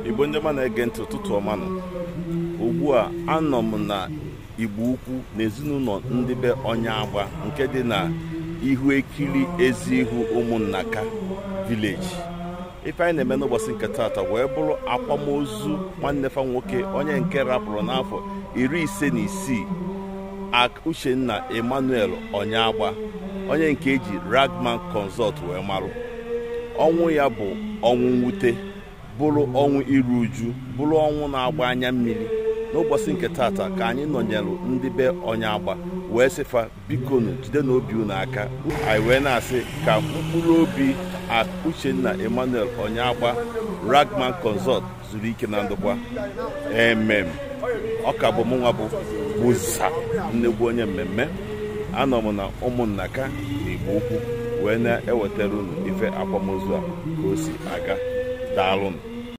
igbo ndị ọma na-ege ntị ụtụtụ ọma nọ ugbu a anọ m na igbo ukwu na ezinụlọ ndị be onye agba nke dị na ihu ekiri ezi ihu ụmụnnaka vileji ife anyị na-eme n'ụbọchị nke taata wee bụrụ akwamozu nwanne fa nwoke onye nke rapụrụ n'afọ iri ise na isii Uchenna Emmanuel Onyeagba onye nke eji Ragman Consult wee marụ ọnwụ ya bụ ọnwụ mwute bụrụ ọnwụ iru uju bụrụ ọnwụ na-agba anya mmiri n'ụbọchị nke tata ka anyị nọnyelụ ndị be Onyeagba wee sịfa bikonu jide n'obi unu aka anyị wee na-asị ka mkpụrụ obi Uchenna Emmanuel Onyeagba Ragman Consult zuru ike na ndụkwa emem ọ ka bụ mụnwa bụ Musa nnegbu onye mmemme anọ m na ụmụnnaka na Igbo Ukwu wee na-ewetara unu ife akwamozu a ka o si aga daalụnụ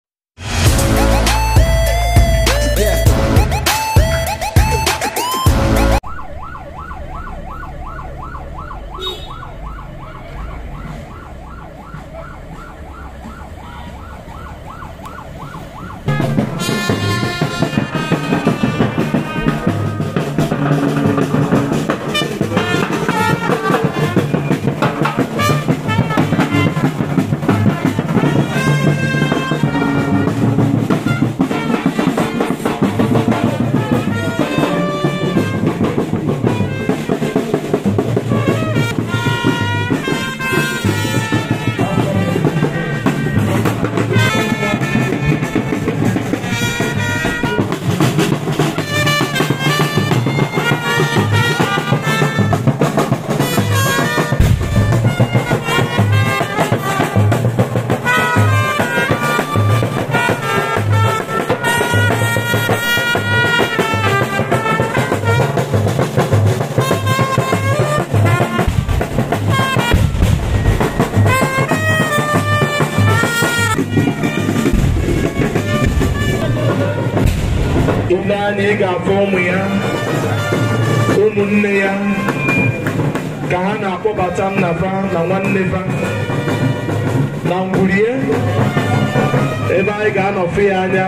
ile anya ị ga-afụ ụmụ ya ụmụnne ya ka ha na-akpọbata nna fa na nwanne fa na ngwurie ebe anyị ga-anọfe ya anya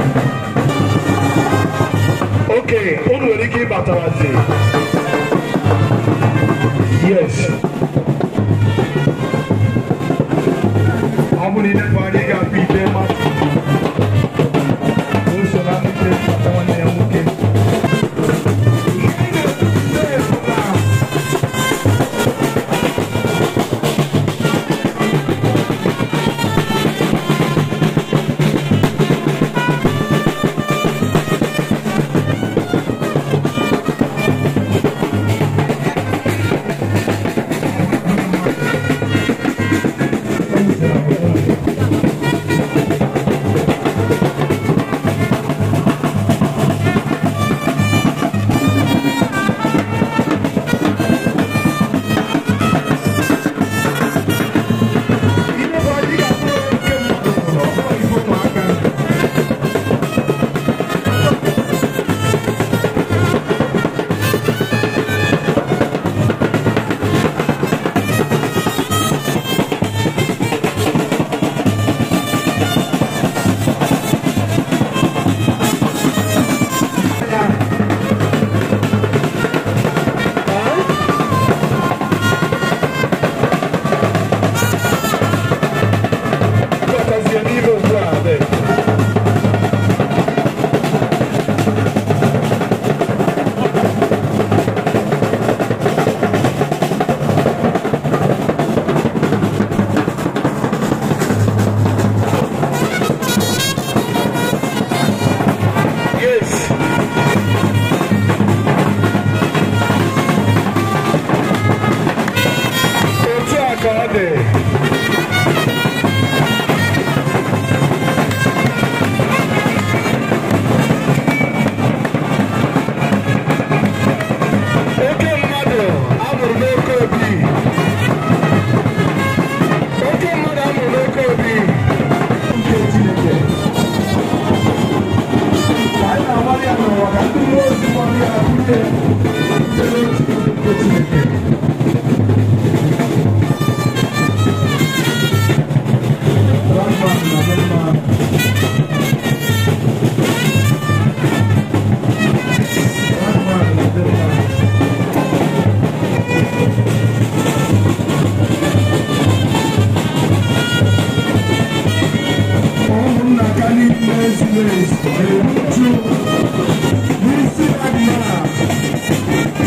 oke unu nwere ike ịbatawazi yes ọ bụrụ ilefe anya ị ga-afụ ite mmadụ uso na ndị bata nwanne ya nwoke ekeresimesi na-eruju n'isi adịghị a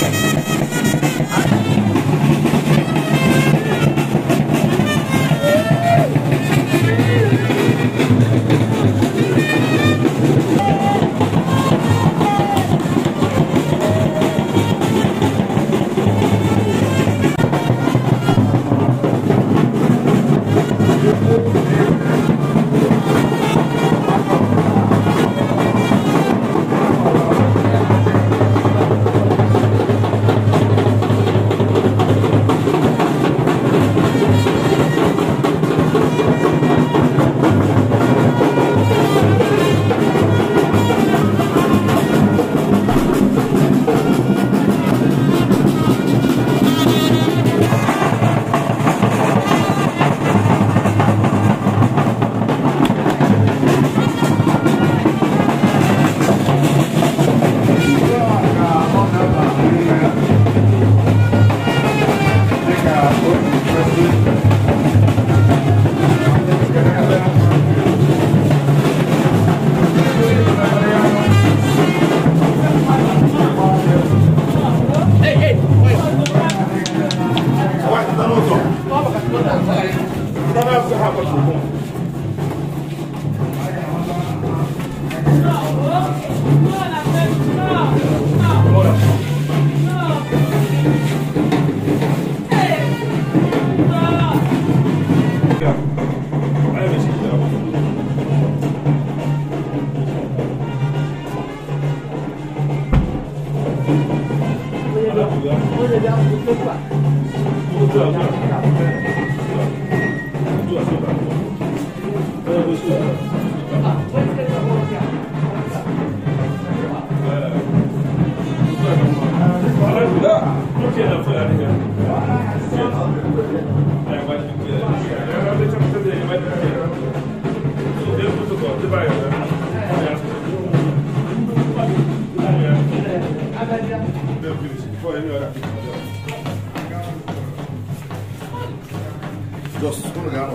Just unu ga-anọ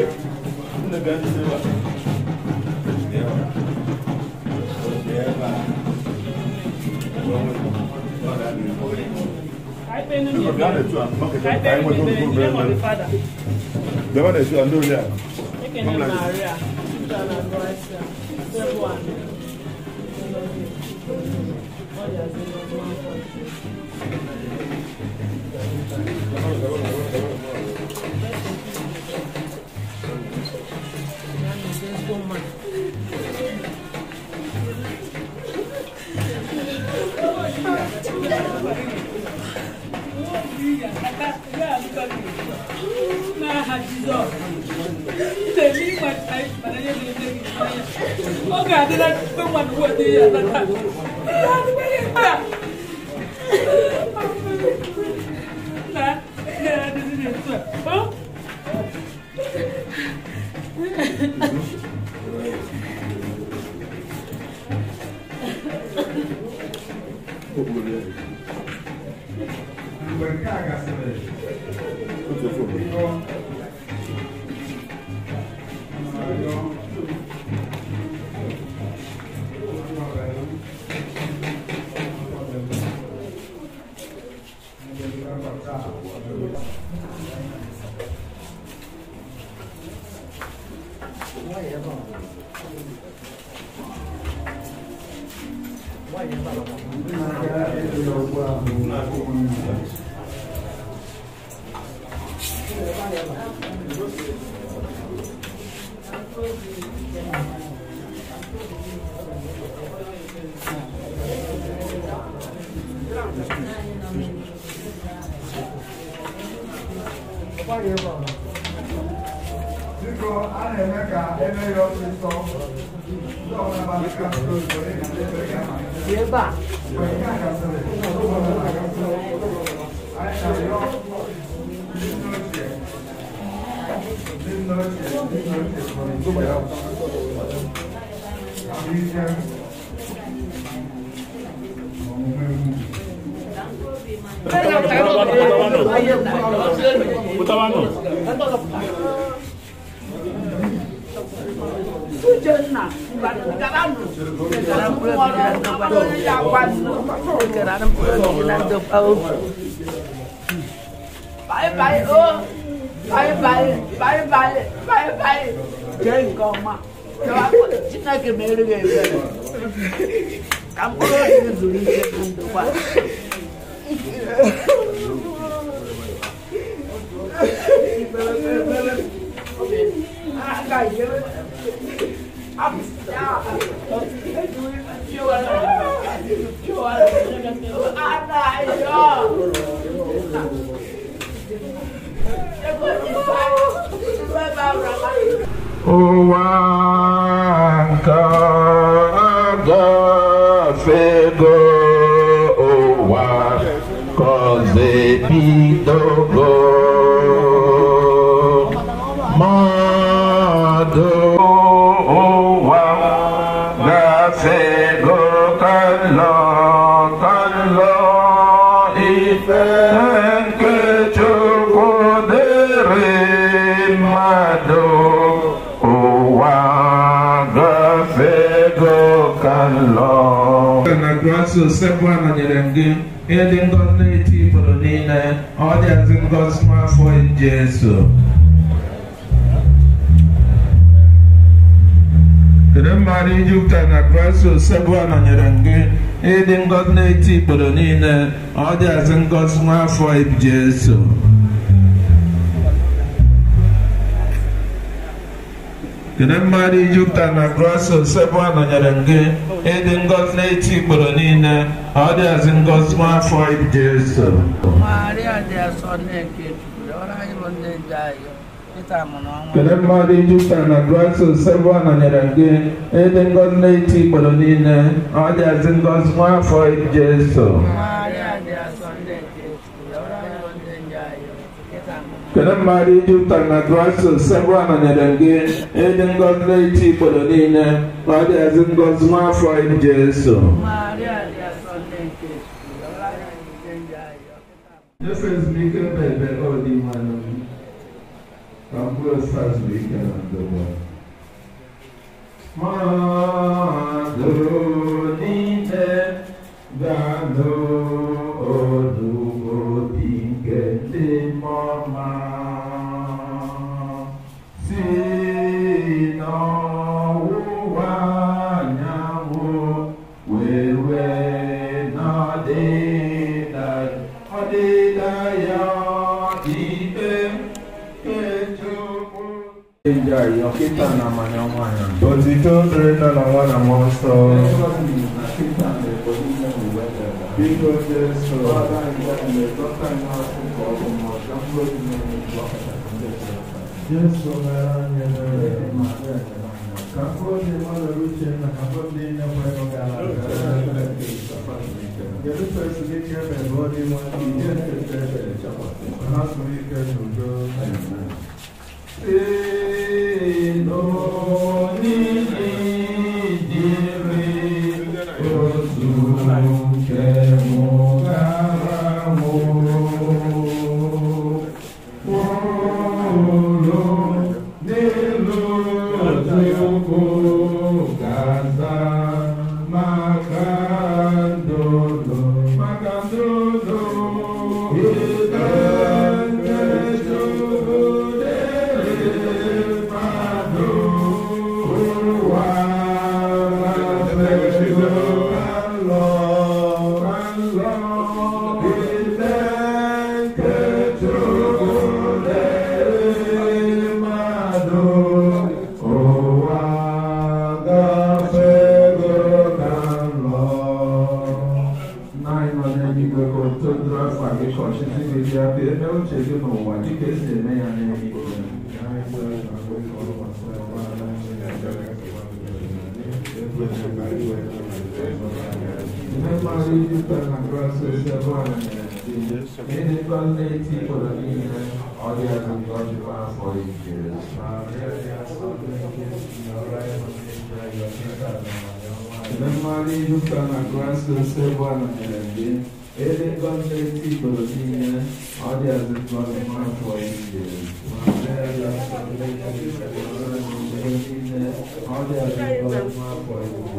here. Bịa na-etu a, maketa, ka anyị nweta nnukwu obere mmeri. Bịa na-etu a, ndị ozi a. Oge adịla mgbe mmadụ weta ihe atata. Ihe adịghị ihe a. Na ihe adịghị etu a. Ọ? Mgbe nke a gasịrị, Otu ofe obodo. biko a na-eme ka eme ya ọsịsọ ndị ọbụla gbasara n'obodo ịga n'ebe ga-amalite. ebe a Mgbe nke a gasịrị, ndị ọbụla na-agasị. Anyị na-arịọ ndị nne ochie, ndị nne ochie, ndị nne ochie kpọrọ igwe ya ahụike na omume ugwu. Pụtawanụ. Uchenna garanụ gara mkpụrụ obi ya akwa gara mkpụrụ obi na ndokwa obi bye bye oh bye bye bye bye bye bye jee nke ọma chineke mere gị ebere ka mkpụrụ obi gị zuru ike na ndokwa ụwa nke agafego ụwa kọze bidogo mmadụ ụwa gafego kalọ kalọ ife nke chukwu dịrị mmadụ ụwa gafego kalọ na graso sebụ anọnyere m gị ihe dị ngọzi na-eti igboro niile ọ dịazị ngọzi n'afọ jesu kedu mmadụ ijupụta na graso sebụ anọnyere m gị ihe dị ngọzi na-eti igboro niile ọ dịazị ngọzi n'afọ jesu kedu mmadụ ijupụta na graso sebụ anọnyere m gị ịdị ngọzi na-eti igboro niile ọ dịazị ngọzi n'afọ jesu Maria dị asọ na-eke chukwu ọrụ anyị bụ ndị nje anyị Pita mụrụ ọnwa kedu mmadụ ijupụta na graso sebụ anọnyere m gị ịdị ngọzi na-eti igboro niile ọ dịazị ngọzi n'afọ jesu Maria dị asọ na-eke chukwu ọrụ anyị bụ ndị nje anyị Pita mụrụ kedu mmadụ ijupụta na graso sebụ anọnyere m gị ịdị ngọzi na-eti igboro niile ọ dịazị ngọzi n'afọ jesu Maria dị asọ na-eke chukwu ọrụ anyị bụ ndị nje anyị Pita mụrụ Jesu ezumike bebe ọ dị mmanụ ka mkpụrụ osisi azụike na ndụmọ. Mmadụ niile ga-anụ olu obi nke ndị mọma si n'ọwụwa anyanwụ wee wee n'ọdịda ọdịda ya ikpe kechukwu Ndị ayọ kịta na amanya nwanyị. Otito dịrị nna na nwa na mmụọ nsọ. Biko Jesu. Jesu mere anyị ebere. Ka mkpụrụ obi mmadụ uche na ka mkpụrụ obi nne kwere gara Kedu ka esi ike ebe bụ ọ dị nwa ihe nketa ebe ka ha sụrụ ike n'udo. mgbe niile ọ dị azụ ngọzi n'afọ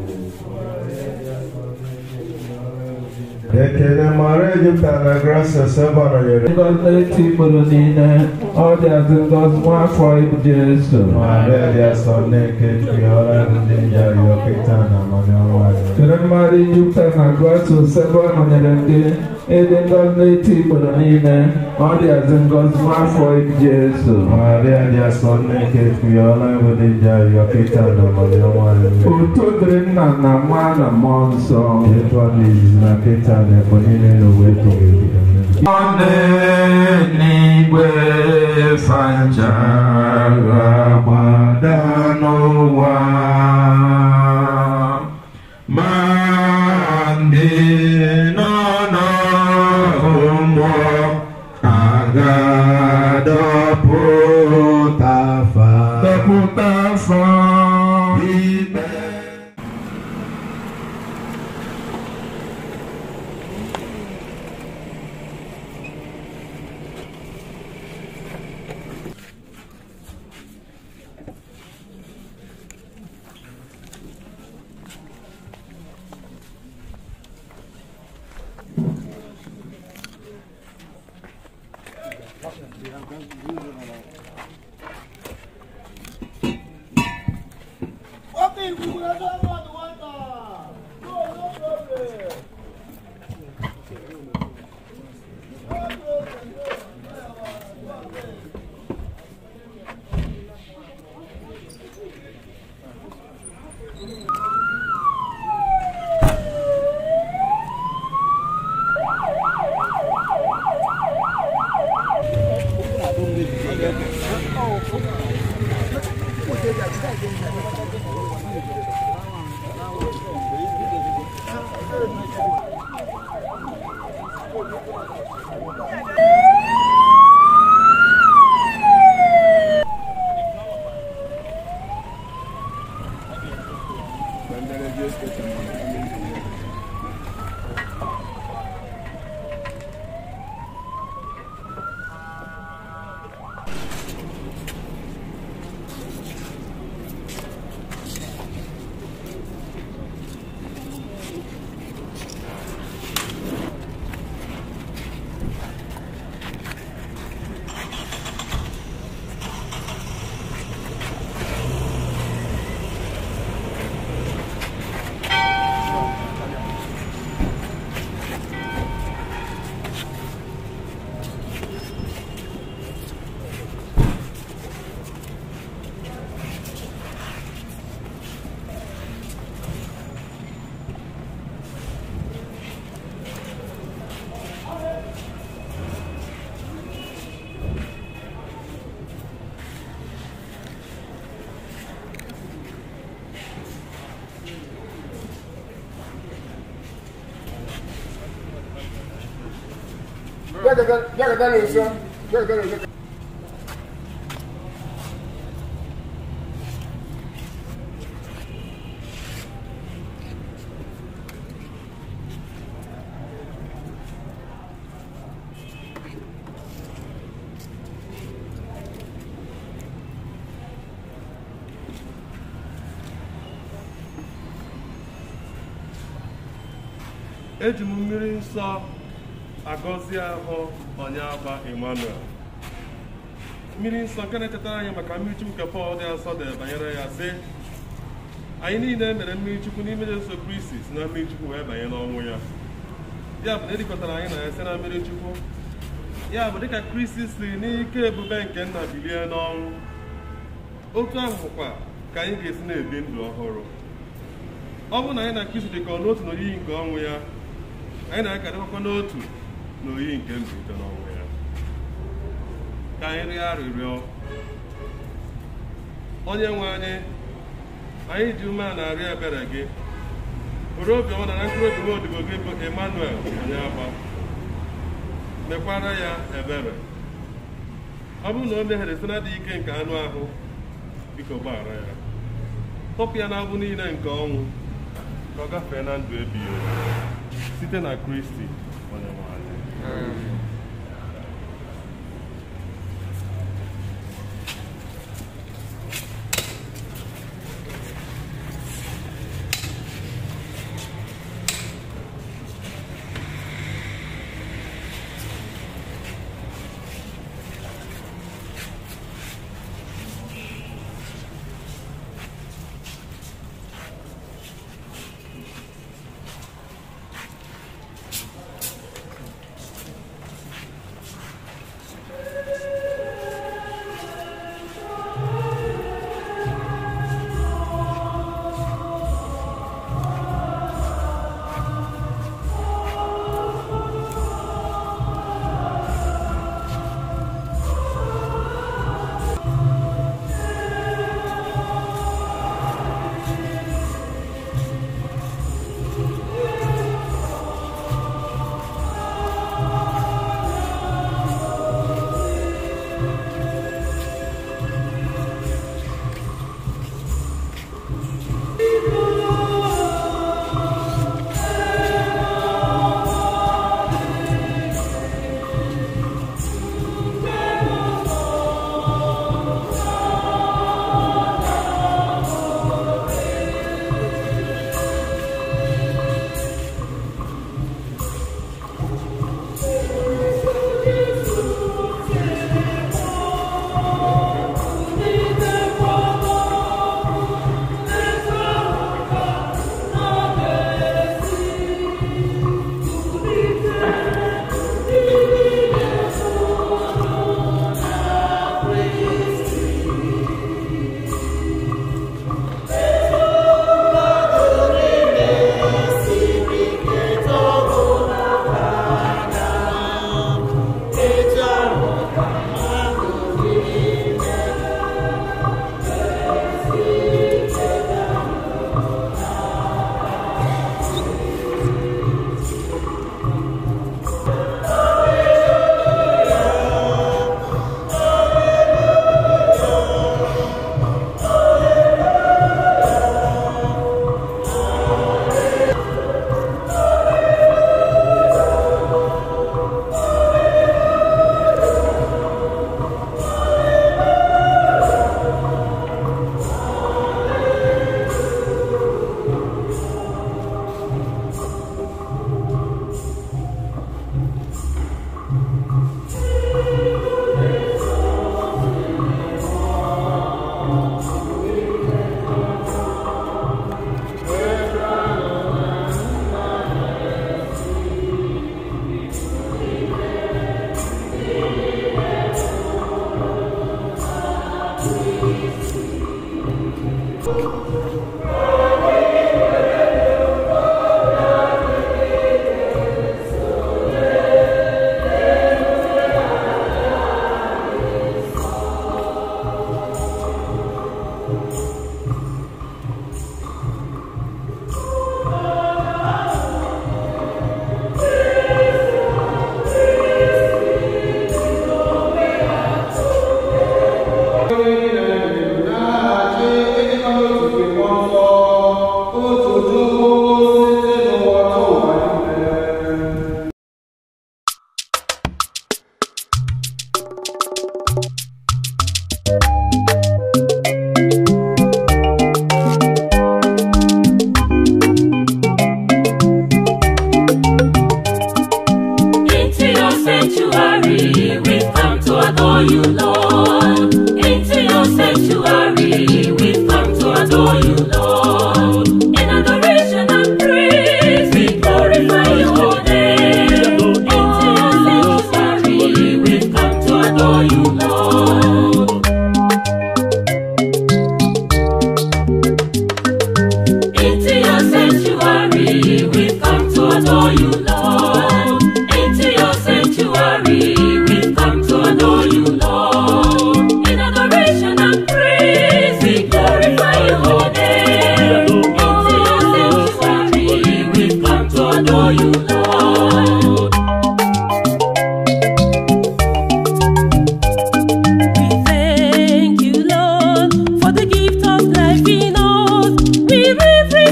Ekele mara Ejipta na Gracias ebe ọ nọnyere ngọzi n'eti ikporo niile ọ dị azụ ngọzi n'afọ ibu Jesu Maria dị asọ na-eke nke ọrụ ndị njari ọkịta na amami ọnwa anyị. Kele mmadụ Jupiter na Grasus ebe ọ nọnyere gị ịdị ngọzi n'eti ikporo niile ọ dị azụ ngọzi n'afọ ibu Jesu Maria dị asọ na-eke nke ọrụ ndị njari ọkịta na amami ọnwa anyị. Uto dịrị nna na nwa na mmụọ nsọ Etu ọ dị izizi na nkịta na ebo niile n'ụwa ebighị ebi. Amen. Ọ n'eluigwe fanchara gbada n'ụwa ma ndị nọ n'ụmụ Agadọpụta fa. dọpụta afọ ikpe eji m mmiri nsọ agọzi ahụ ọnyaba emmanuel mmiri nsọ nke na-echetara anyị maka mmiri chukwu nke pọl dị asọ dere banyere ya sị anyị niile mere mmiri chukwu n'ime Jesu Kristi si na mmiri chukwu wee banye n'ọnwụ ya ya bụ na edikọtara anyị na ya site na mmiri chukwu ya bụ dịka kristi si n'ike ebube nke nna bilie n'ọnwụ otu ahụ bụkwa ka anyị ga-esi na-ebi ndụ ọhụrụ ọ bụrụ na anyị na kristi dịkọ n'otu n'oyiyi nke ọnwụ ya anyị na-akarịkwa n'otu n'oyiyi nke mbilite n'ọnwụ ya ka anyị rịọ arịrịọ onye nwe anyị anyị ji ume a na-arịọ ebere gị were obiọma na na mkpụrụ obi odibo gị bụ emmanuel onye agba mekwara ya ebere ọ bụrụ na o mehiere site na-adịghị ike nke anụ ahụ biko gbaghara ya tọpụ ya n'abụ niile nke ọnwụ ka ọ gafee na ndụ ebighị ebi site na kristi onye nwe anyị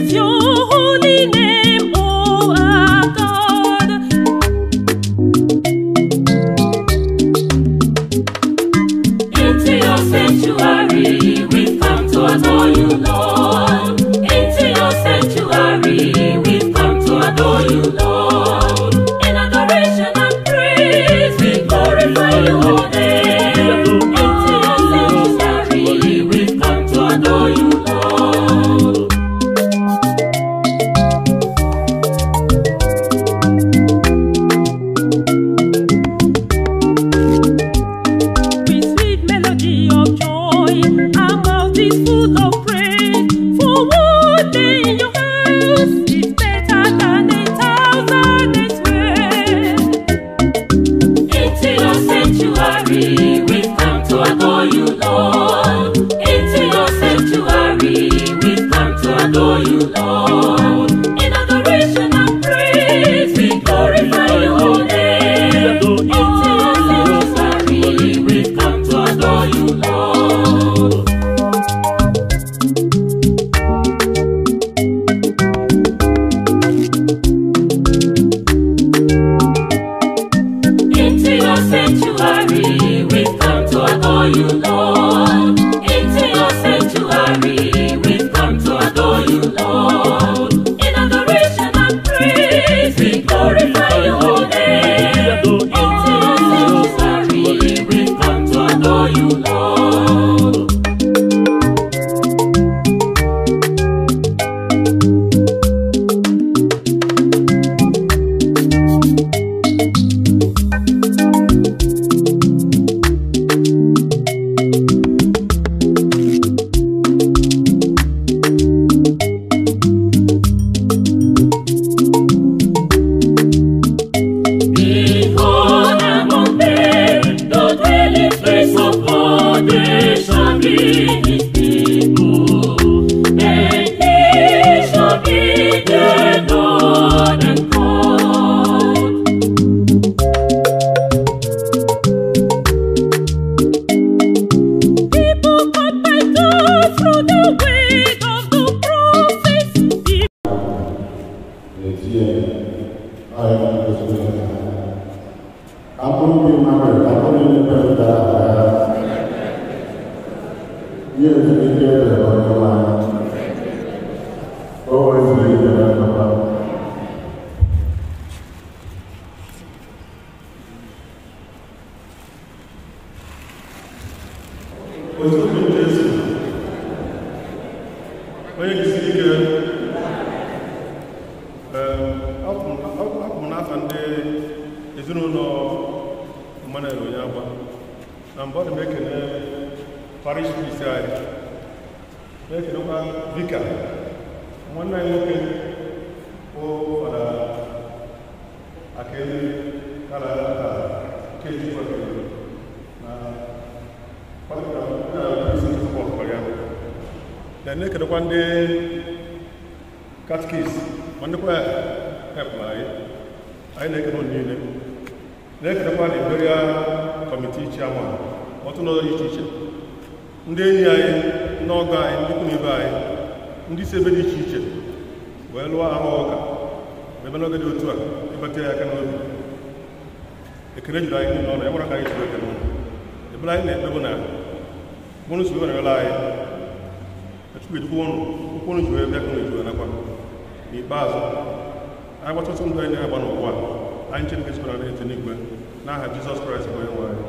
Praise your holy name, O our God. Into your sanctuary, we've come to adore you, Lord. Into your sanctuary, we've come to adore you, Lord. In adoration and praise, we glorify your name. Into your sanctuary, we've come to adore you, Lord. with sweet melody of joy. Our mouth is full of praise. For one day in your house is better than a thousand elsewhere. Into your sanctuary, we've come to adore you, Lord. Into your sanctuary, we've come to adore you, Lord. In adoration and praise, we glorify your name. Into your sanctuary, we've come to adore you, Lord. Into your sanctuary, we've come to adore you, Lord. Into your sanctuary, we've come to adore you, Lord. In adoration and praise, we glorify your name. Into your sanctuary, we've come to adore you, Lord. Behold, among them, the dwelling place of God, they shall be his people, and he shall be their Lord and God. People come by God through the way of the prophets. otu obi Jesu onye jisiri ike ee, apụ apụ m n'afa ndị ezinụlọ Emmanuel onye agba na mbụ ọ dị m ekene parish priest anyị na-ekenekwa vika nwanne anyị nwoke bụ fada akaelu kara aka keji kwakere na na na-ekedekwa ndị katkis ma ndịkwa hepụrụ anyị anyị na-ekene unu niile na-ekedekwa na iberia kọmitii chairman ọtụ n'ụlọ dị iche iche ndị enyi anyị ndị ọgọ anyị ndị ikwu na ibe anyị ndị si ebe dị iche iche wee lụọ ahụ ụka ma ebe n'oge dị otu a ịbata ya aka n'obi ekele juru anyị niile ọnụ ya gwara ka anyị jiri ekele ụnụ ebere anyị na-ekpebụ na mụrụ si were wela anyị echukwu edukwu ụnụ ụkwụ ụnụ ji wee bịa ka ụnụ ji wee nakwa n'ikpeazụ anyị gbatụtụ ndụ anyị na-agba n'ụwa anyị chineke sikwara na eti n'igwe n'aha jizọs kraịst bụ onye nwe anyị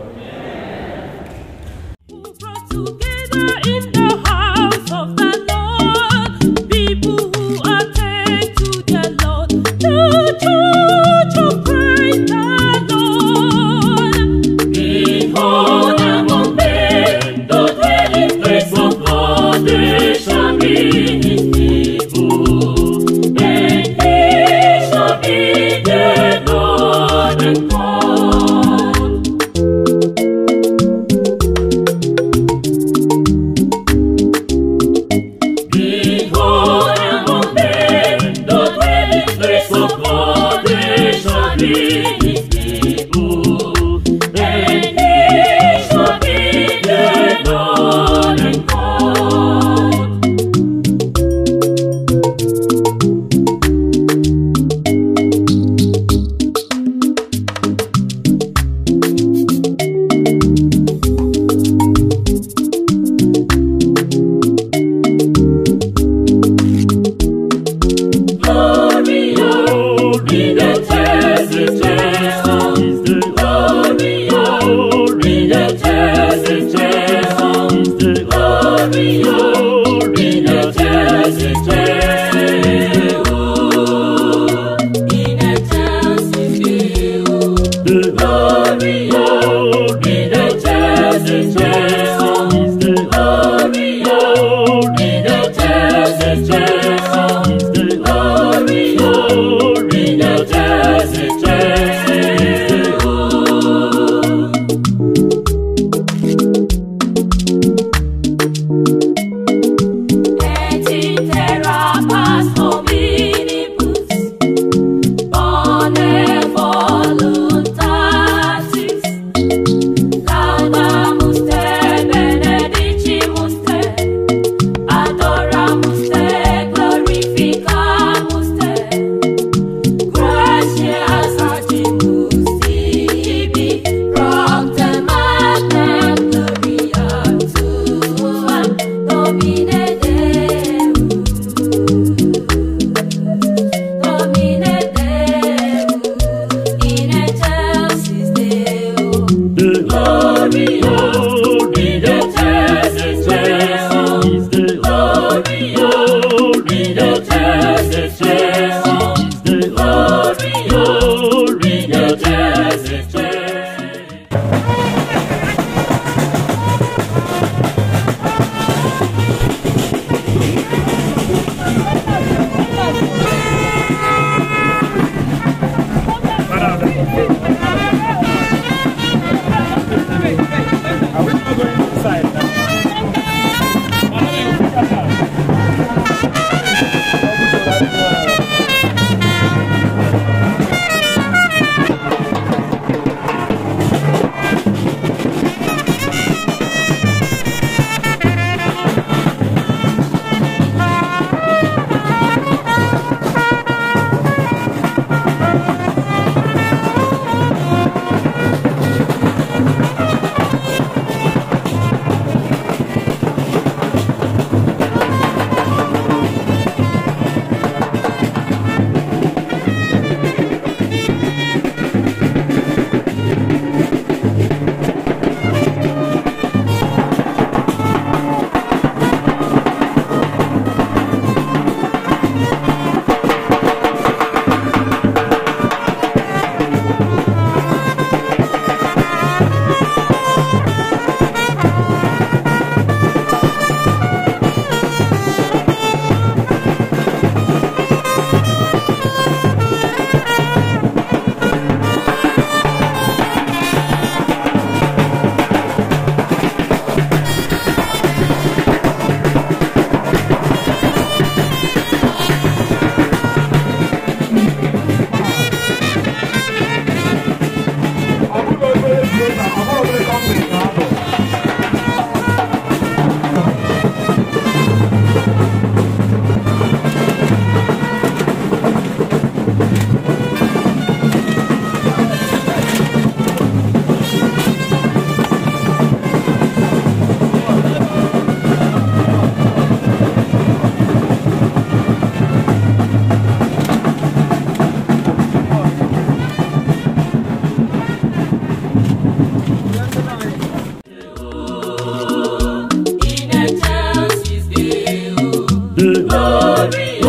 Who brought together in the house of the Lord people who attend to the Lord, the church of Christ the Lord. Behold, among them, the dwelling place of God, they shall be his people, and he shall be their Lord and God.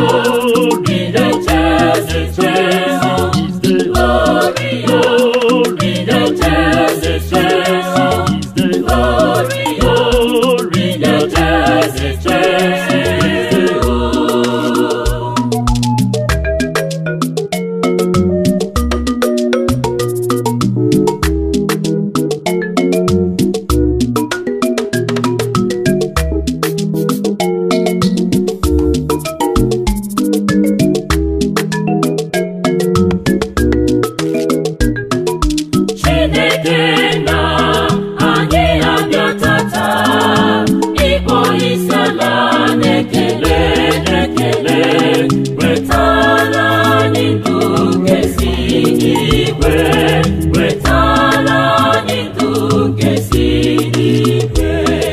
Chineke na anyị abịa tata ịkpọ isiala na-ekele ekele wetara anyị ndụ nke si n'igwe wetara anyị ndụ nke si n'igwe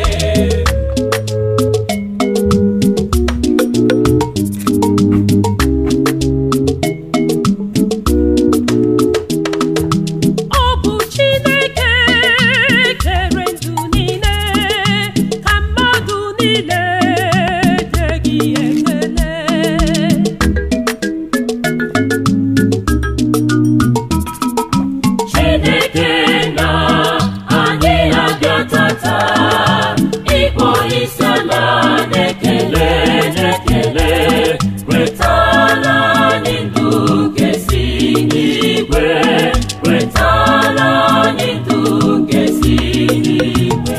Ọ bụ Chineke kere ndụ niile ka mmadụ niile nye gị ekele. Chineke na anyị abịa tata ịkpọ isiala na-ekele na-ekele wetara anyị ndụ nke si n'igwe wetara anyị ndụ nke si n'igwe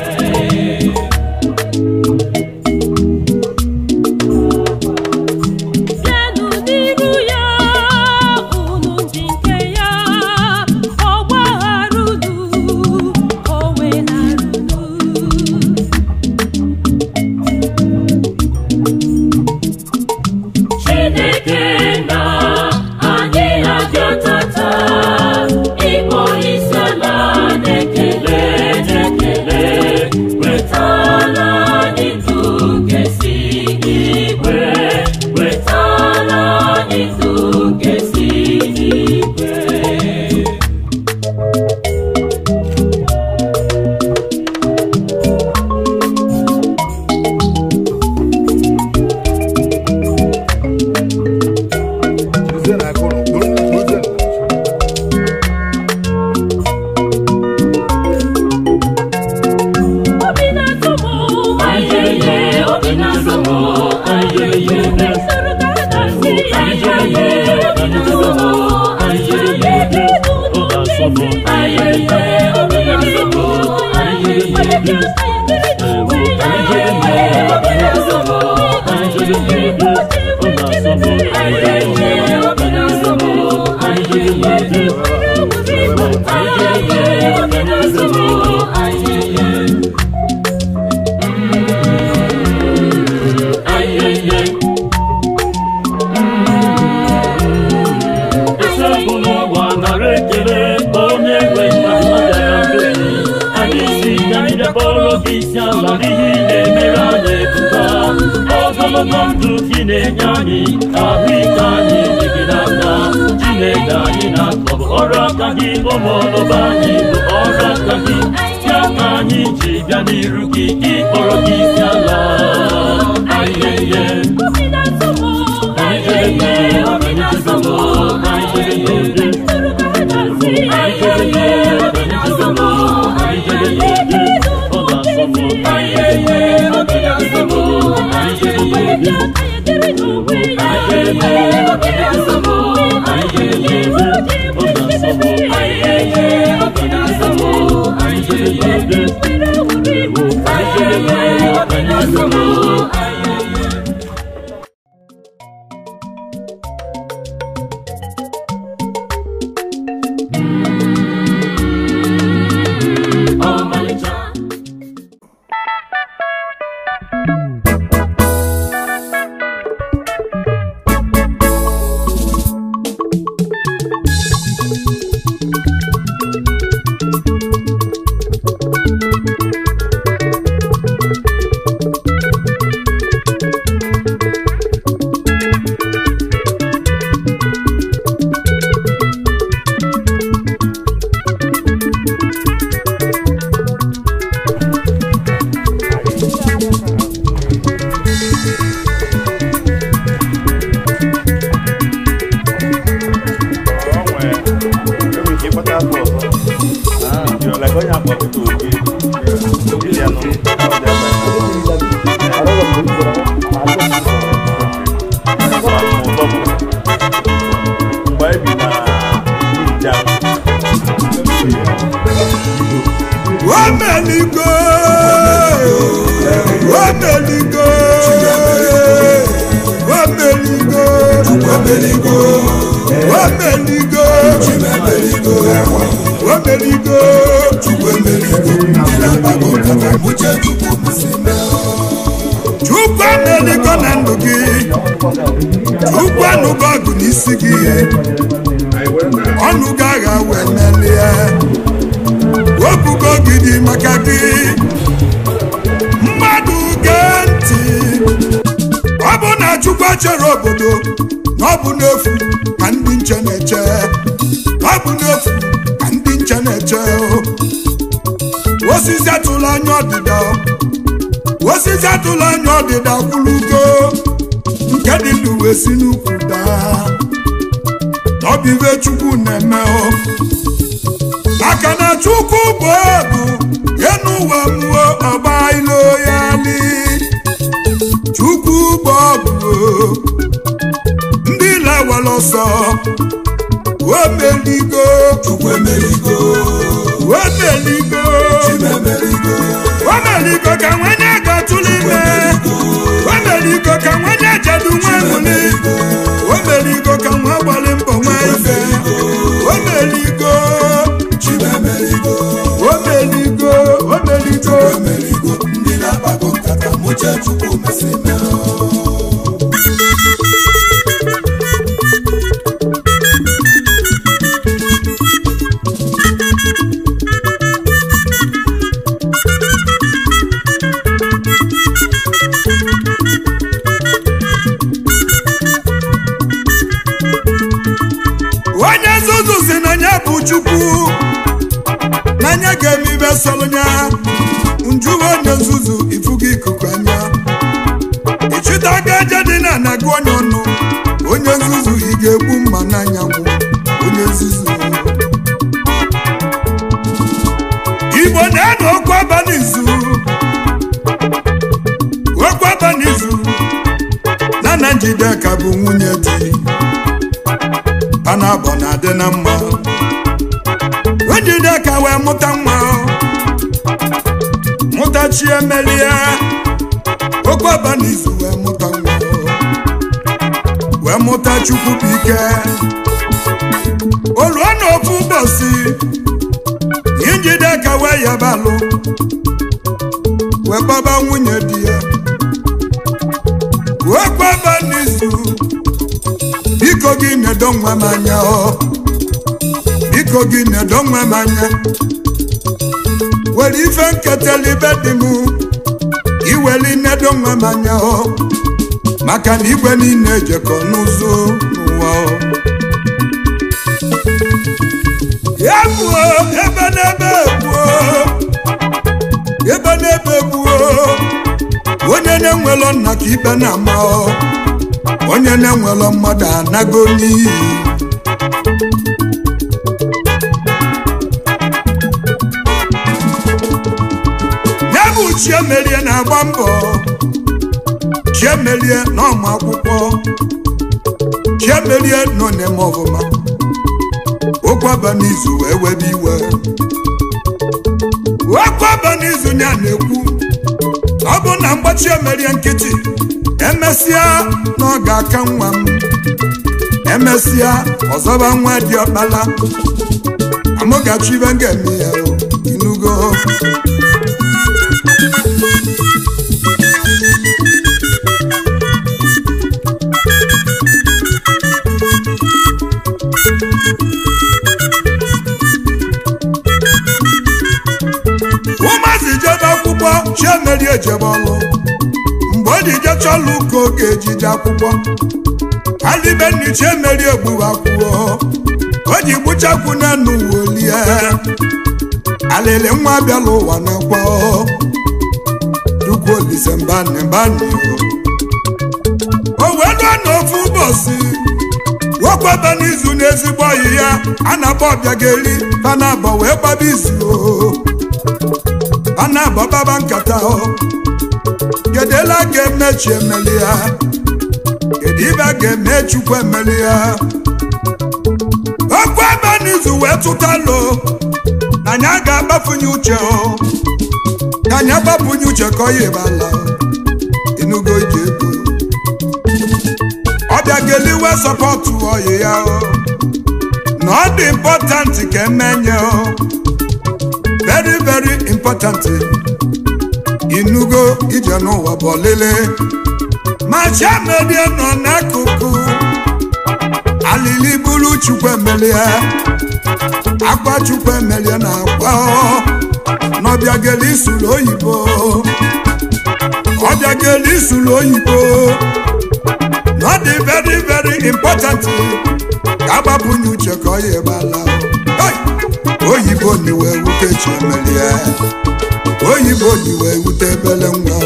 bịanụ n'iru ya unu ndị nke ya ọ gbaghara unu o wenara unu Chineke na anyị abịa tata ịkpọ isiala na-ekele na-ekele wetara anyị ndụ nke si n'igwe wetara anyị ndụ nke si n'igwe Obi na-atụ m ayeye, obi na-atụ m ayeye, mesoro ka ha na-asị ayeye, obi na-atụ m ayeye, kedu n'oge isi ayeye, obi na-atụ m ayeye, onye ka anyị dịrị n'onwe ya ayeye, obi na-atụ m ayeye, obi na-atụ m ayeye, obi na-atụ m ayeye, ayeye, obi na-atụ m ayeye. ayẹyẹ. Esekunu ụwa nara ekele onye nwe nna bịara mbe anyị si ka anyị bịakpọrọ gị isi ala n'ihi na-emere anyị ebuka ogologo ndụ gị na-enye anyị ahụike anyị dị gị n'aka Chineke anyị na-akọ bụ ọrụ aka gị ụmụọlụba anyị bụ ọrụ aka gị ya ka anyị ji bịa n'iru gị ịkpọrọ gị isi ala ayẹyẹ. Ayẹyẹ. omeligo omeligo omeligo omeligo omeligo omeligo chukwu emeligo na ndụ gị chukwu anụgo ọgụ n'isi gị ọnụ gị agha wee melie wepụgo gidi maka gị mmadụ gee ntị ọ bụ na chukwu chere obodo na ọ bụ n'efu ka ndị nche na-eche ọ bụ n'efu ka ndị nche na-eche osisi atụla anya ọdịda osisi atụla anya ọdịda kwụlugo nke dị ndụ wee si n'ukwu daa ọ bụ ibe chukwu na-eme o maka na chukwu bụ ọgụ ya n'ụwa mmụọ ọgba ilo ya li chukwu bụ ọgụ ndị na-ewere ọsọ omeligo chukwu emeligo omeligo omeligo ka nwanye ga-atụrụ ime omeligo ka nwanye jedu nwa nwuli omeligo ka nwa gbalị mbọ nwa ife omeligo omeligo omeligo ndị na-akpago nkata mụche chukwu mesịrị onye nzuzu si na ya bụ chukwu n'anya ga-eme ibe sọlụnya njuwe onye nzuzu ifugo ikuku anya ịchịtaga aja dị na anaga onye ọnụ onye nzuzu ị ga-egbu mma n'anyanwụ onye nzuzu igbo na-anọ okwu abalị izu okwu abalị izu na na njideka bụ nwunye di panabọ na-adị na mma njideka wee mụta nwa mụta chi emelie okwu abalị izu wee mụta nwa wee mụta chukwu bụ ike oluo na ofu ụbọchị njideka wee yabalụ wee gbaba nwunye di ya okwu abalị izu biko gị nedo nwa m anya ọ biko gị nedo nwa m anya were ife nketela ibe dị m iweli nedo nwa m anya ọ maka na igwe niile ejekọ n'ụzọ n'ụwa ọ ya gbuo ebe n'ebe gbuo ebe n'ebe gbuo onye na-enwelọ nna ka ikpe na-ama ọ onye na-enwelọ mmadụ anago n'iyi ya bụ chiemelie na-agba mbọ chiemelie n'ọmụ akwụkwọ chiemelie nọ n'eme ọfụma okwaba n'izu wee webe iwe okwaba n'izu ya na-ekwu ọ bụ na mgbachi emerie nkịtị emesịa na ọ ga-aka nwa m emesịa ọzọba nwa dị ọkpala amụgachi ibe m ga-eme ya o, inugo ụmụazị jebe akwụkwọ chiemeri ejebe ọlụ mgbe ọ dị jechala ụka oge ejije akwụkwọ alibenni chiemeri egburu akwụkwọ o ji gbuchakwu n'enu wolie alịlị nwa bịala ụwa na-ekwe chukwu olise mbani mbani o wee lụọ n'ofu ụbọchị nwokwebe n'izu n'ezigbo ọyị ya a na-akpọ ọbịageli panabọ wee gbaba izu o a na-abọ baba nkata ọ kedela ga-emechi emeli ya kedu ibe a ga-eme chukwu emeli ya okwu ebe n'izu wee tụtalụ na anyị a ga-agbafunye uche ọ ka anyị agbapụnye uche ka ọ ya ebala enugo iji ego ọ bịa geliwe sọpọtụ ọyị ya o na ọ dị important ka emenye o very very important inugo ije n'ụwa bụ ọlịlị ma chiamedie nọ n'akụkụ alili bụrụ chukwu emelie akwa chukwu emelie na akwa n'ọbịageli isuru oyibo ọbịageli isuru oyibo na ọ dị very very important ka agbapụnye uche ka ọ ya ebala oyibo niwe wute chi emelie oyibo niwe wute ebele nwa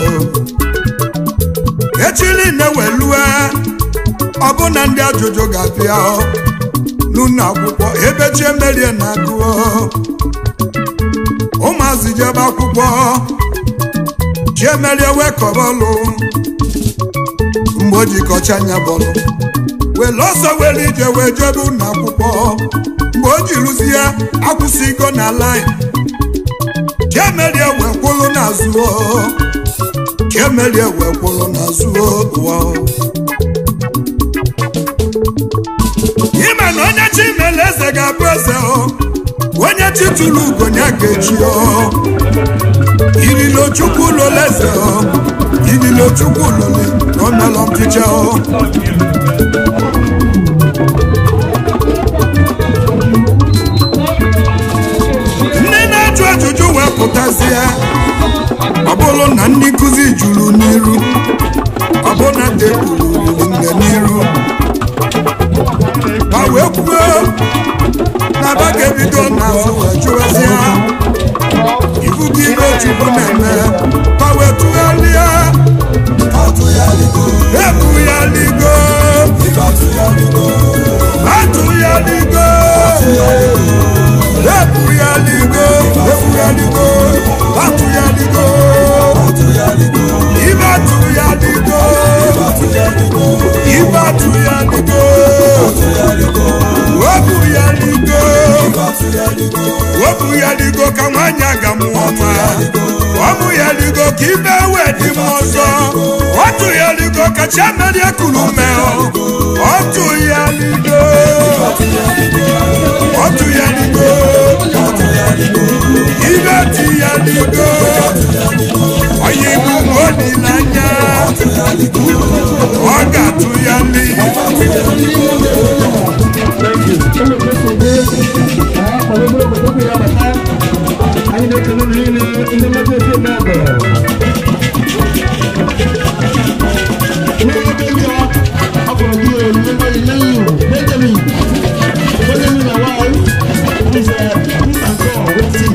echili na-ewelue ọbụna ndị ajụjụ ga-abịa n'ụlọ akwụkwọ ebe chi emelie na-agụọ ụmụazị jebe akwụkwọ chi emelie wee kọbọlụ mgbe o jikọcha anya bọlụ were ọsọ were ije wee jebe ụlọ akwụkwọ mgbe o ji rụzie akwụsịgo na lain chiemelie wee kwụlụ n'azụ chiemelie wee kwụlụ n'azụ ụwa ime na onye chi mere eze ga-abụ eze onye chi tụrụ ugonye ga-echi ililo chukwu lole eze ililo chukwu lole omelọ mchicha ndị na-ajụ ajụjụ wee pụtazie ọ bụrụ na ndị nkụzi juru n'iru ọ bụ na tebụl ruru nne n'iru ma wee kwuo na ba ga-ebido n'azụ wee jụwazie ibu gị ibe chukwu na-eme ma wee tụgharịa ebugharịgo atụgharịgo ebugharịgo ebugharịgo atụgharịgo ibe atụgharịgo ibe atụgharịgo webugharịgo webugharịgo ka nwaanyị aga mụọ nwa ọbụgharigo ka ibe wee dị m ọzọ ọtụgharigo ka chiamerie kuru mee ọtụgharigo ọtụgharigo ibe tụgharigo onye igbu olileanya ọ ga-atụghari anyị na-ekele niile ndị mmadụ ezi eme ọgọ n'oge ndị a akpọrọ gị olile mmadụ nye iwu benjamin benjamin na wife is a peace and God wetin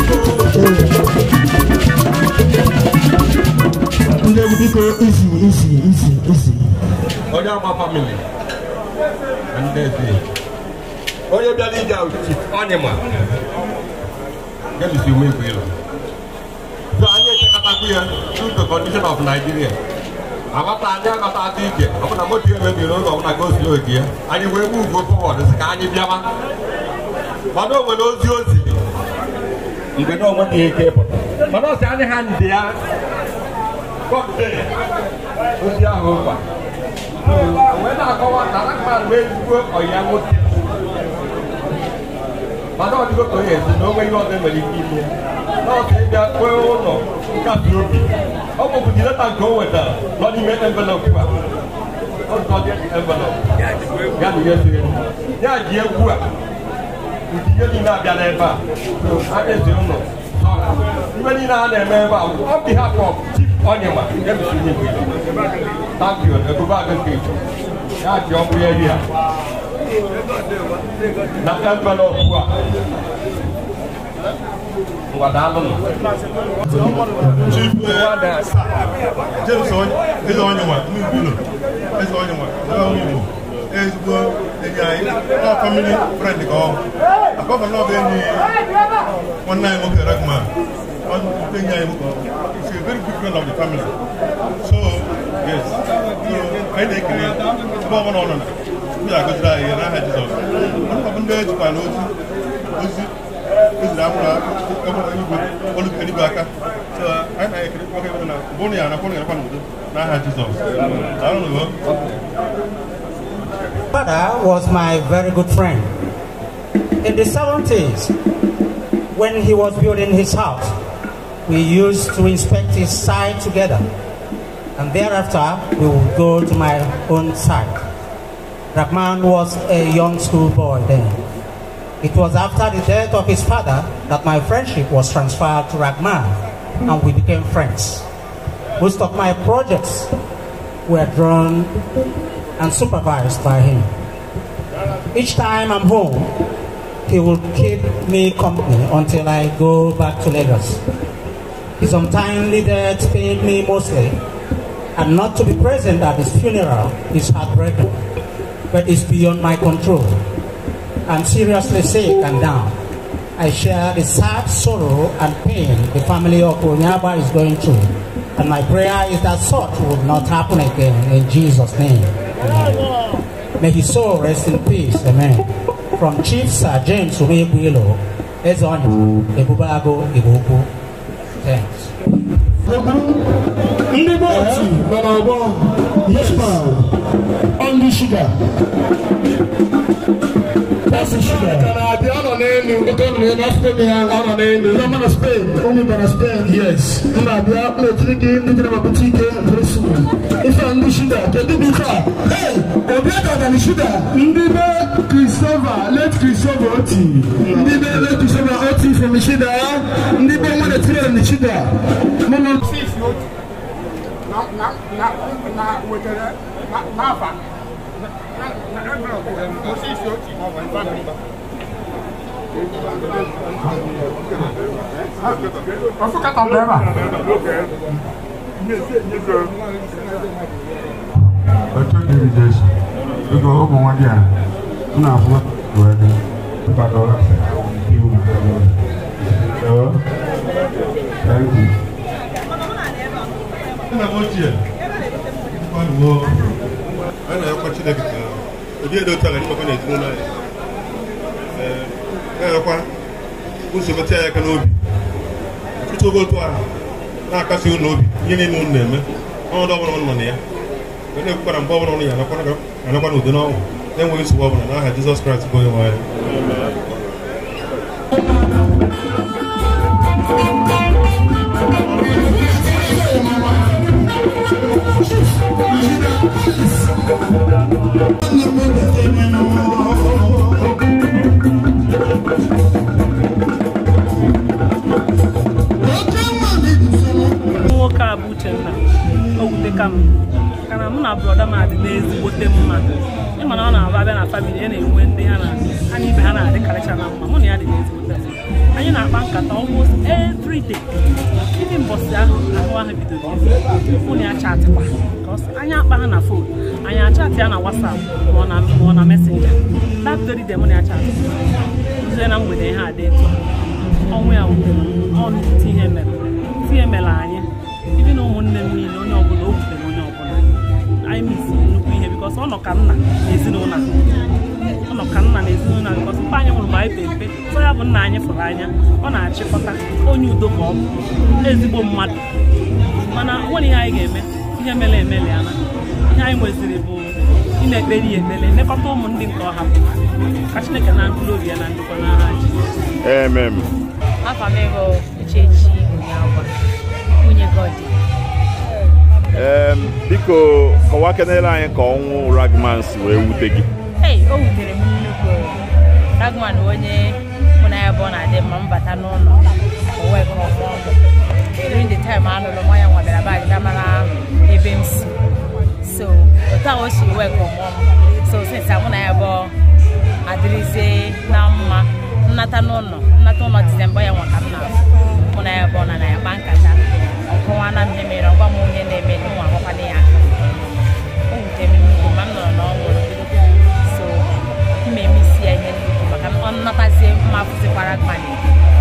ndị egwu biko isi isi isi isi onye agba famili ndị eze onye bịara ije chief ọnyịma gebisi ume igwe ịlụ so anyị echekọtakwu ya due to condition of nigeria aghọta anyị aghọta atụ ije ọbụna moto ya mebiri ụzọ ọbụna gosi oge ya anyị wee gbu ugo fọwọd si ka anyị bịawa mana o nwere ozi ozi mgbe na onwe ihe ike ịpụta mana ọ sị anyị ha ndị ya kọpụtere ozi ahụ ụkwa wee na-akọwa na akpara wee ezigbo ọya nwoke mana ọ dịgo ka onye ezi na onwe ihe ọzọ nwere ike ime nọọsụ ịbịa kwee ụlọ nkasi obi ọ bụbụ dị leta nke o wetara nọ n'ime envelopụ a envelopụ ya na ihe siri ya ji egwu a ntinye niile abịa n'ebe a a na-ezi ụlọ ibe niile a na-eme ebe a on behalf of chief onyema nke bisiri igwe thank you ebube agụkọ ya ji ọkụ ya eri a na envelope a ngwadalụ Chief James eze onye nwa n'Ugwulo eze onye nwa eze onye Igbo ezigbo enyi anyị ọ family friend ka ọ akọfa na ọ bụ enyi nwanne anyị nwoke Ragman ọ bụ enyi anyị nwoke is a very good friend of the family so yes so anyị na-ekele ebe ọ bụla ọ nọ na ndị agọziri anyị n'aha Jizọs ọ bụ ndị ejikwa n'ozi ozi eziri amụrụ amụrụ igwe olu eluigwe aka so anyị na-ekiri nwoke ebe na mgbe ụnụ ya anakwa ụnụ ya n'udo n'aha Jizọs daalụ nụ father was my very good friend. In the 70s, when he was building his house, we used to inspect his site together. And thereafter, we would go to my own site. Rahman was a young schoolboy then. It was after the death of his father that my friendship was transferred to Rahman, and we became friends. Most of my projects were drawn and supervised by him. Each time I'm home, he will keep me company until I go back to Lagos. His untimely death pained me mostly, and not to be present at his funeral is heartbreaking, but it's beyond my control. I'm seriously sick and down. I share the sad sorrow and pain the family of Onyaba is going through, and my prayer is that such will not happen again in Jesus' name. Amen. May his soul rest in peace. Amen. From Chief Sir James Umeguilo, Ezonyo, Ebubago, Ibuku. Thanks. ndị be otu nọ n'ọgbọ yesma ọnụ shuga pasi shuga ka na-abịa ọ nọ n'elu oke ọ nọ n'elu afọ ya ọ nọ n'elu ndị ọma na spain ụmụ bara spain yes m na-abịa m na-etiri gị ndị jere ma bute ike bresu ife a ndị shuga kedu bụ ife a hey obi aka na shuga ndị be christopher late christopher oti ndị be late christopher oti from shida ndị be nwa na-etiri na shida mụ na na na na wetara n'afa na na envelope Moses Oti family. Ọfụkata mgbe ebe a. otu dịrị jesu biko ụmụ nwa gị a m na-afụ wee dị mkpado iwu Hello? Thank you. nna m ochie gbanuo a na-ayọkwa chineke ka ụdị edo otu a ga nyekwa n'ezinụlọ anyị Ee, na-ayọkwa nsogbu tie ya aka n'obi ọtụtụ oge otu ahụ na-akasi unu obi ihe niile unu na-eme ọnọdụ ọbụla unu nọ na ya wee na-ekwukwara mgbe ọbụla unu ya anakwa n'udo n'ọnwụ na-enweghị nsogbu ọbụla n'aha Jizọs Kraịst bụ onye nwe anyị nwoke a bụ Uchenna o wute ka m kana mụ na brọda m adị n'ezigbote mma ịma na ọ na-abụ abịa na famili ya na-enwe ndị ha na ha na ibe ha na-adịkarịcha na mma mụ na ya dị n'ezigbote mma anyị na-akpa nkata almost every day ndị mbọsị ahụ ahụ ahụ bidoro mụ na ya chatịkwa Because anyị akpa ha na fon anyị achatị ya na wasap ma ọ na ma ọ na mesenja that very day mụ na ya chatị uzie na mgbede ihe adị etu a. ọnwụ ya wutere m. ọ nnukwu ihe mere ihe mere anyị ndị na ụmụnne m niile onye ọbụla o wutere onye ọbụla anyị misi nnukwu ihe bikọs ọ nọ ka nna na ezinụlọ a. ọ nọ ka nna na ezinụlọ a bikọs mgbe anyị nwụrụ mgbe anyị pe mpe so ya bụ nna anyị fụrụ anya ọ na-achịkọta onye udo ka ọ bụ ezigbo mmadụ mana nwere ihe anyị ga-eme ihe mere emeli ana ihe anyị nweziri bụ ị na-ekpere ya ekpere lekọta ụmụ ndị nke ọ hapụrụ ka chineke na mkpụrụ obi ya na ndịkwa n'agha Jizọs Amen. Afa m ego Uchechi Onyeagwa, nwunye Godi. Em, biko kọwaa kenere anyị ka ọnwụ Ragman si wee wute gị Hey, o wutere m nnukwu. Ragman bụ onye mụ na ya bụ ọ na-adị mma m bata n'ụlọ o wee kọọ mụọ mụ. During the time a lụrụ m, ya nwa bịara be anyị bịa mara ebe m si. So, otu a o si wee kọọ mụọ m. So, since mụ na ya bụ adịrịzie na mma nnata n'ụlọ nnata ụlọ Disemba ya nwa ka m na-afụ mụ na ya bụ ọ na na ya kpa nkata ọkọwa na m mere ọgwa m onye na-eme nwa agbakwana ya aka o wutere m nnukwu ma m nọrọ na ọ nwụrụ so m eme isi ya ihe nnukwu maka ọ nnatazie mma fụzikwara gmani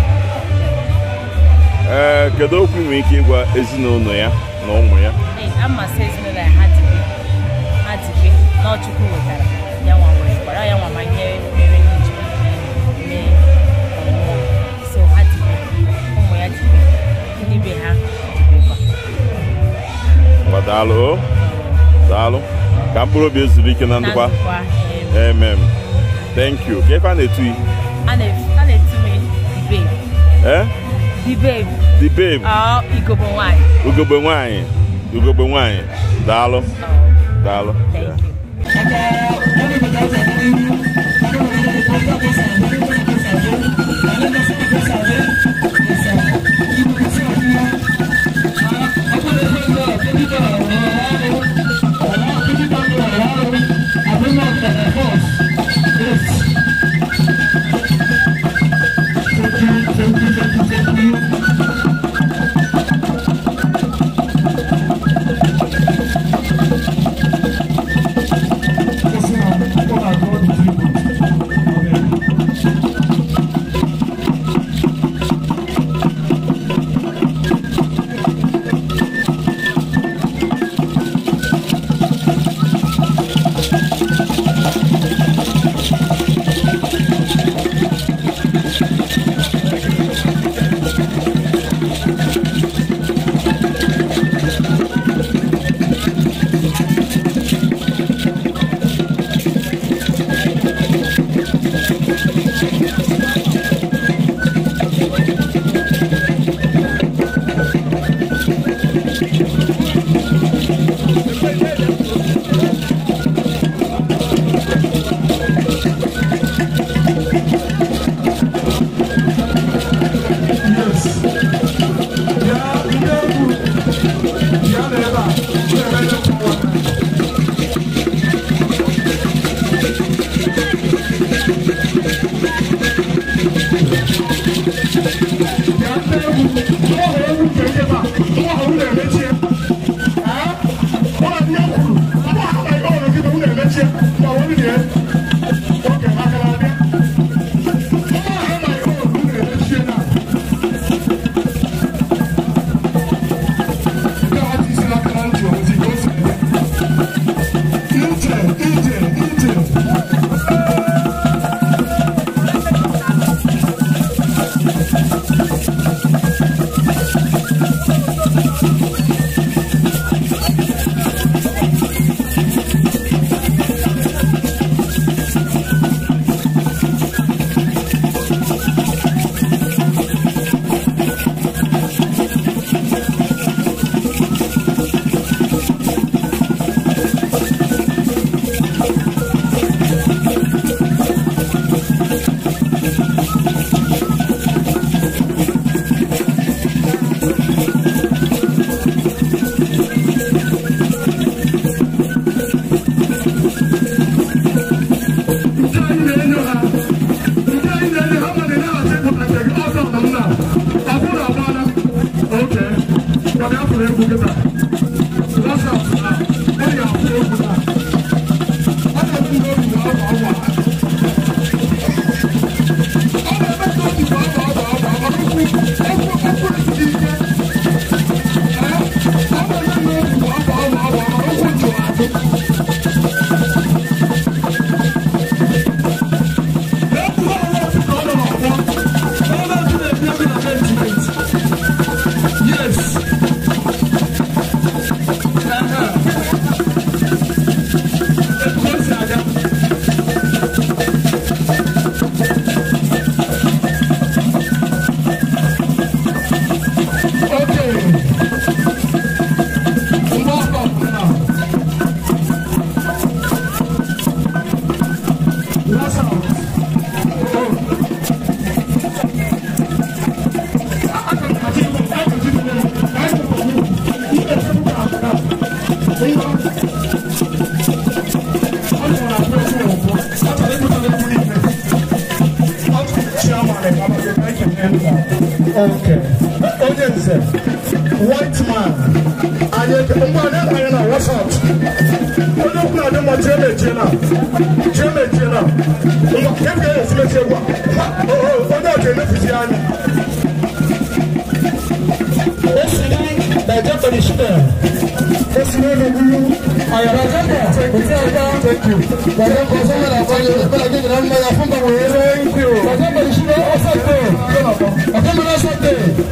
ee kedu okwu ị nwere ike ịgwa ezinụlọ ya na ụmụ ya ee amasị ezinụlọ ya ha dibe ha dibe na ọchukwu wetara ya nwa wee kwara ya nwa ma ihe mere ndị ji mee ọmụmụ mkpụrụ obi ezuru ike na ndụkwa ndụkwa, amen thank you ka ebe a na-etu yi a na- a na-etu m the babe eh the babe the babe ọ igobo nwanyị ugogbe nwanyị ugogbe nwanyị daalụ daalụ Yeah. Okay. Onye nze, white man, anyị eke, ngwa anyị abanye na WhatsApp. Onye okwu na-adị mma jee mechie na, jee mechie na. Ngwa, ke m ga-esi mechie gwa. Ha, o- o- Onye ọjọọ emefuzi anyị. Esi na-eje perishime. Esi na-emegburu. Ayọ̀rọ̀ jẹ́kọ̀, òtí ọjọ́. Thank you. Bàjẹ́ kọ̀ sọ́mọ́ na fọ́lẹ̀, ìpínlẹ̀ gígì náà ń bá ya fún bàwọ̀ eré. Thank you. Bàjẹ́ perishime ọ̀sẹ̀ tó. Ọ̀kẹ́ mi lọ́sẹ̀ tó.